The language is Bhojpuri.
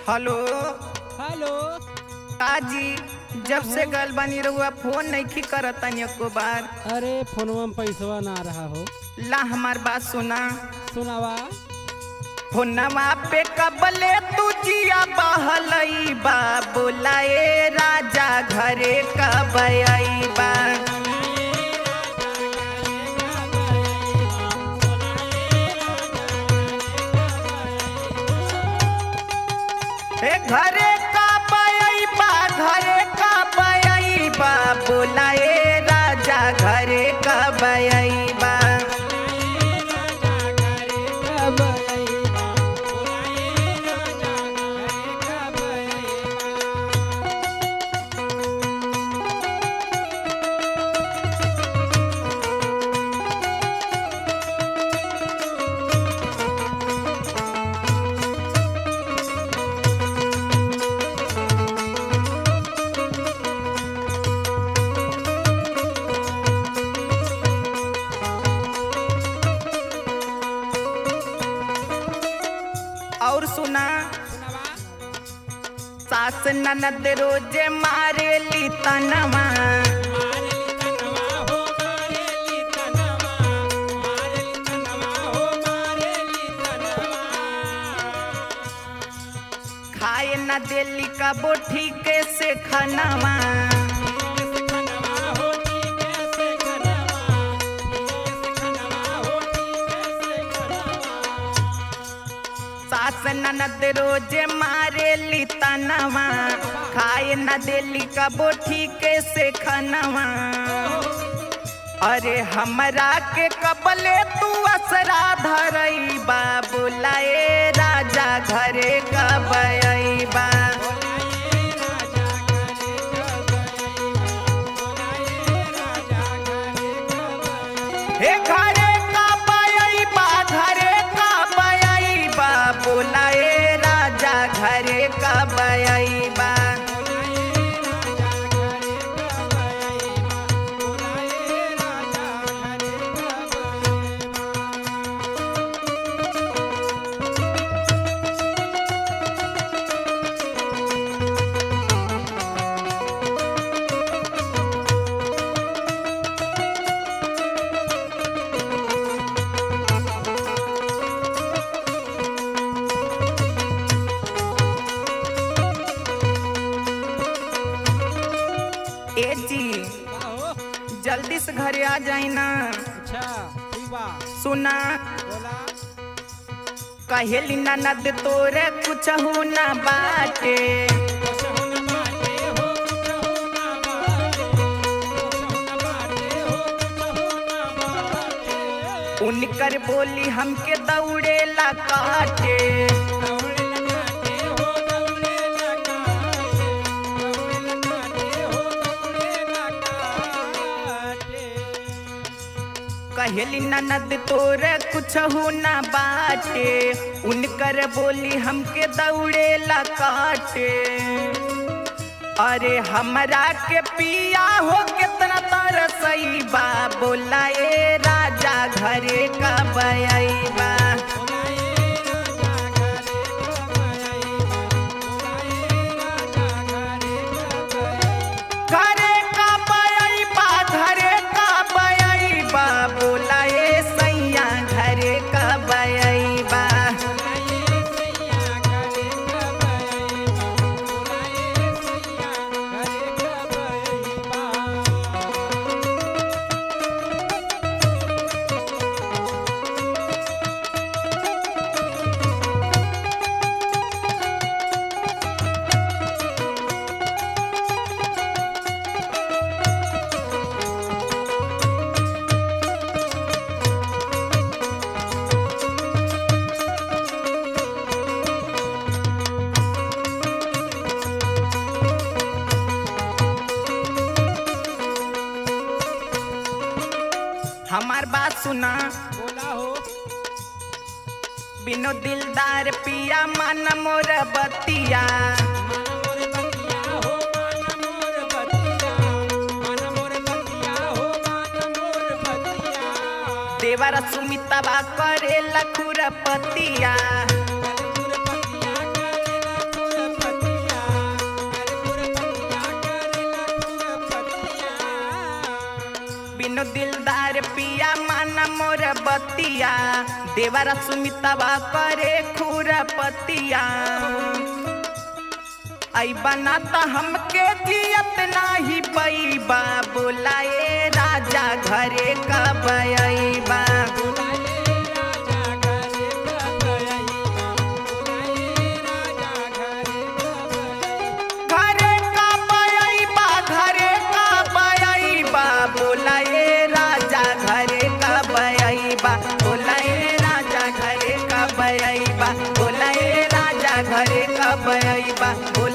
हेलो हेलो काजी जब से गल बनी रहुआ फोन नहीं करत एको बार अरे फोनवा में पैसवा ना रहा हो ला हमार बात सुना सुनावा फोनवा पे कबले तू जिया बहलई बा बोलाए राजा घरे कब आई बा ए घरे कब आई बा घरे कब आई बा बोलाए राजा घरे कब आई बा कब अइबा? कब अइबा? और सुना सुनावा सास ननद रोजे मारेली तनवा खाए न देली कबो ठीक से खनवा सास ननद रोजे मारेली तनवा खाए न देली कबो ठीक से खनवा अरे हमरा के कबले तू असरा धरई बा बोलाए राजा घरे कब अइबा हे घरे कब अइबा घरे कब अइबा बोलाए राजा घरे कब अइबा ए जी जल्दी से घरे आ जाई ना अच्छा ठीक बा सुना बोला कहेली ननद तोरे कुछ हो ना बाटे उनकर बोली हमके दौड़ेला काटे कहेली ननद तोरे कुछ हो ना बाटे उनकर बोली हमके दौड़ेला काटे अरे हमरा के पिया हो कितना तरसई बा बोलाए राजा घरे कब अइबा घरे कब अइबा घरे कब अइबा बोलाए सैया घरे कब अइबा हमार बात सुना बोला हो बिनो दिलदार पिया मन मोर बतिया देवर सुमितवा करे लखुर पतिया बतिया देवरा सुमितवा करे खुरपतिया आई बनाता हमके जियत नाही पैबा बोलाए राजा घरे कब अइबा घरे कब अइबा घरे कब अइबा बोलाए राजा घरे कब अइबा बोलाए राजा घरे कब अइबा बोलाए राजा घरे कब अइबा